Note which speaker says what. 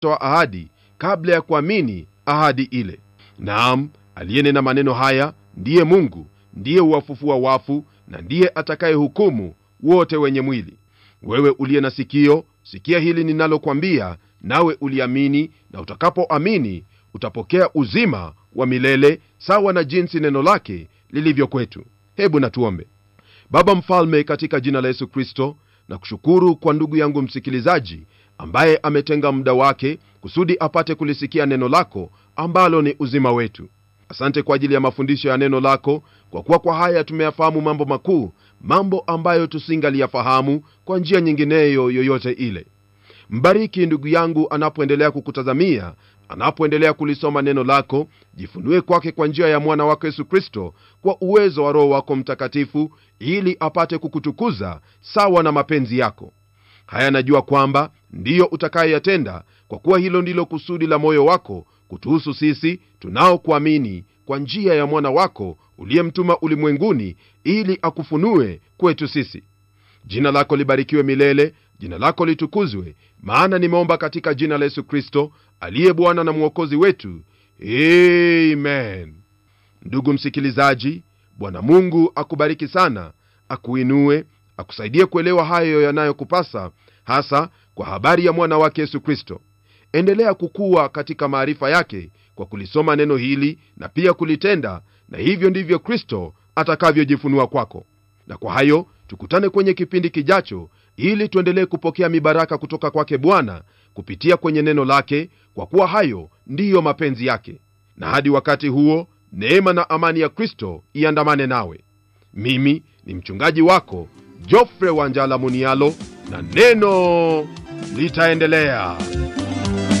Speaker 1: toa ahadi kabla ya kuamini ahadi ile naam aliyenena maneno haya ndiye mungu ndiye huwafufua wafu na ndiye atakayehukumu wote wenye mwili wewe uliye na sikio sikia hili ninalokwambia nawe uliamini na utakapoamini utapokea uzima wa milele sawa na jinsi neno lake lilivyo kwetu hebu natuombe baba mfalme katika jina la yesu kristo na kushukuru kwa ndugu yangu msikilizaji ambaye ametenga muda wake kusudi apate kulisikia neno lako ambalo ni uzima wetu asante kwa ajili ya mafundisho ya neno lako kwa kuwa kwa haya tumeyafahamu mambo makuu mambo ambayo tusingaliyafahamu kwa njia nyingineyo yoyote ile mbariki ndugu yangu anapoendelea kukutazamia anapoendelea kulisoma neno lako jifunue kwake kwa njia ya mwana wako yesu kristo kwa uwezo wa roho wako mtakatifu ili apate kukutukuza sawa na mapenzi yako haya najua kwamba ndiyo utakayeyatenda kwa kuwa hilo ndilo kusudi la moyo wako kutuhusu sisi tunaokuamini kwa njia ya mwana wako uliyemtuma ulimwenguni ili akufunue kwetu sisi jina lako libarikiwe milele jina lako litukuzwe maana nimeomba katika jina la yesu kristo aliye bwana na mwokozi wetu amen ndugu msikilizaji bwana mungu akubariki sana akuinue akusaidie kuelewa hayo yanayokupasa hasa kwa habari ya mwana wake yesu kristo endelea kukuwa katika maarifa yake kwa kulisoma neno hili na pia kulitenda na hivyo ndivyo kristo atakavyojifunua kwako na kwa hayo tukutane kwenye kipindi kijacho ili tuendelee kupokea mibaraka kutoka kwake bwana kupitia kwenye neno lake kwa kuwa hayo ndiyo mapenzi yake na hadi wakati huo neema na amani ya kristo iandamane nawe mimi ni mchungaji wako jofre wanjala munialo na neno litaendelea